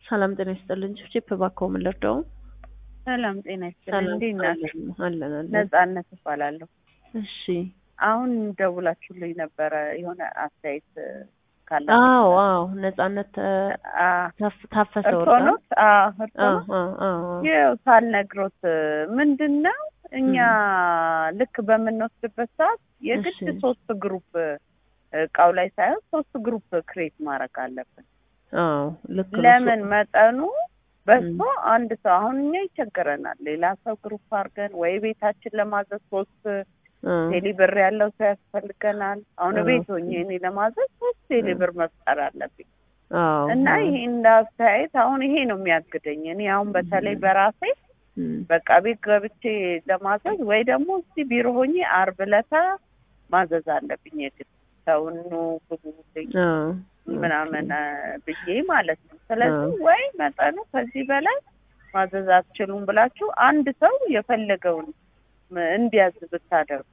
ሰላም ጤና ይስጥልኝ። ቺፕ እባክዎ ምን ልርዳው? ሰላም ጤና ይስጥልኝ። እንዴት ናችሁ? አለን አለን። ነጻነት እባላለሁ። እሺ። አሁን ደውላችሁልኝ ነበረ የሆነ አስተያየት ካለ አዎ አዎ፣ ነጻነት ታፍ- ታፈሰ እርሶ ወርቃ። ኖት? አዎ እርሶ አዎ ኖት? አዎ አዎ። ይኸው ሳልነግሮት ምንድን ነው እኛ ልክ በምንወስድበት ሰዓት የግድ እሺ። ሶስት ግሩፕ እቃው ላይ ሳይሆን ሶስት ግሩፕ ክሬት ማድረግ አለብን። አዎ ልክ ነው። ለምን መጠኑ በዝቶ ም። አንድ ሰው አሁን እኛ ይቸግረናል። ሌላ ሰው ግሩፕ አድርገን ወይ ቤታችን ለማዘዝ ሶስት አ፣ ቴሌ ብር ያለው ሰው ያስፈልገናል። አሁን አ፣ ቤት ሆኜ እኔ ለማዘዝ ሶስት ቴሌ ብር መፍጠር አለብኝ አዎ እና አዎ። ይሄ እንደ አስተያየት አሁን ይሄ ነው የሚያግደኝ። እኔ አሁን በተለይ ም። በራሴ ም። በቃ ቤት ገብቼ ለማዘዝ ወይ ደግሞ እስቲ ቢሮ ሆኜ አርብ ዕለታ ማዘዝ አለብኝ የግድ ሰውኑ ብሉልኝ አዎ ምናምን አ፣ ብዬ ማለት ነው። ስለዚህ አዎ። ወይ መጠኑ ከዚህ በላይ ማዘዝ አትችሉም ብላችሁ አንድ ሰው የፈለገውን ም- እንዲያዝ ብታደርጉ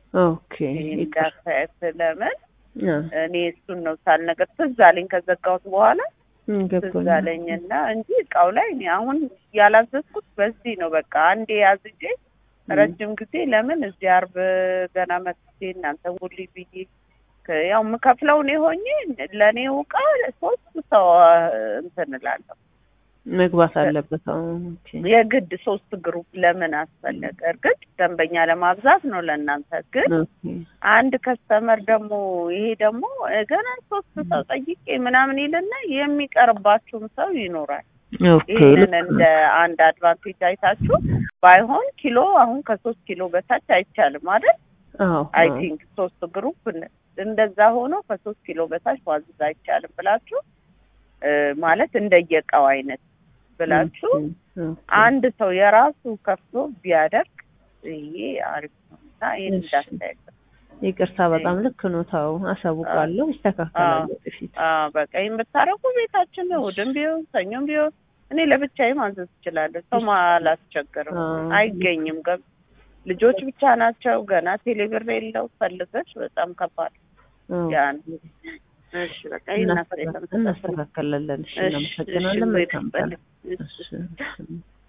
ኦኬ ይሄን ይቅር። እንዳስተያየት ለምን አ፣ እኔ እሱን ነው ሳልነገር ትዝ አለኝ ከዘጋሁት በኋላ ም፣ ትዝ ገብቶኛል። አለኝና እንጂ እቃው ላይ እኔ አሁን ያላዘዝኩት በዚህ ነው። በቃ አንዴ ያዝጄ ም። ረጅም ጊዜ ለምን እዚህ አርብ ገና መጥቼ እናንተ ውሊ ብዬ ከ- ያው የምከፍለው እኔ ሆኜ ለእኔው እቃ ሶስት ሰው አ፣ እንትን እላለሁ መግባት አለበት። አዎ ኦኬ። የግድ ሶስት ግሩፕ ለምን አስፈለገ? እርግጥ ደንበኛ ለማብዛት ነው ለእናንተ ግን ኦኬ። አንድ ከስተመር ደግሞ ይሄ ደግሞ ገና ሶስት ሰው ጠይቄ ምናምን ይልና የሚቀርባችሁም ሰው ይኖራል። ኦኬ ይህንን ልክ እንደ ነው። አንድ አድቫንቴጅ አይታችሁ ባይሆን ኪሎ አሁን ከሶስት ኪሎ በታች አይቻልም አይደል? አዎ አይ አዎ። ቲንክ ሶስት ግሩፕ ን- እንደዛ ሆኖ ከሶስት ኪሎ በታች ማዘዝ አይቻልም ብላችሁ እ፣ ማለት እንደየእቃው አይነት ብላችሁ ኦኬ፣ ኦኬ። አንድ ሰው የራሱ ከፍቶ ቢያደርግ ይሄ አሪፍ ነው እና ይህን እሺ። እንዳስተያየት ነው። ይቅርታ በጣም ልክ ነው። ታው አሳውቃለሁ፣ ይስተካከላል ወደፊት። አዎ በቃ ይህን ብታረጉ ቤታችን እሑድም ቢሆን ሰኞም ቢሆን እኔ ለብቻዬ ማዘዝ እችላለሁ። ሰው አላስቸግርም። አዎ። አይገኝም። ገብ ልጆች ብቻ ናቸው። ገና ቴሌብር የለው ፈልገሽ በጣም ከባድ አዎ። ያን እሺ በቃ ይህን አስተያየት እናስተካክላለን። እሺ፣ እሺ፣ እናመሰግናለን። እሺ፣ መልካም ቀን። እሺ። እሺ።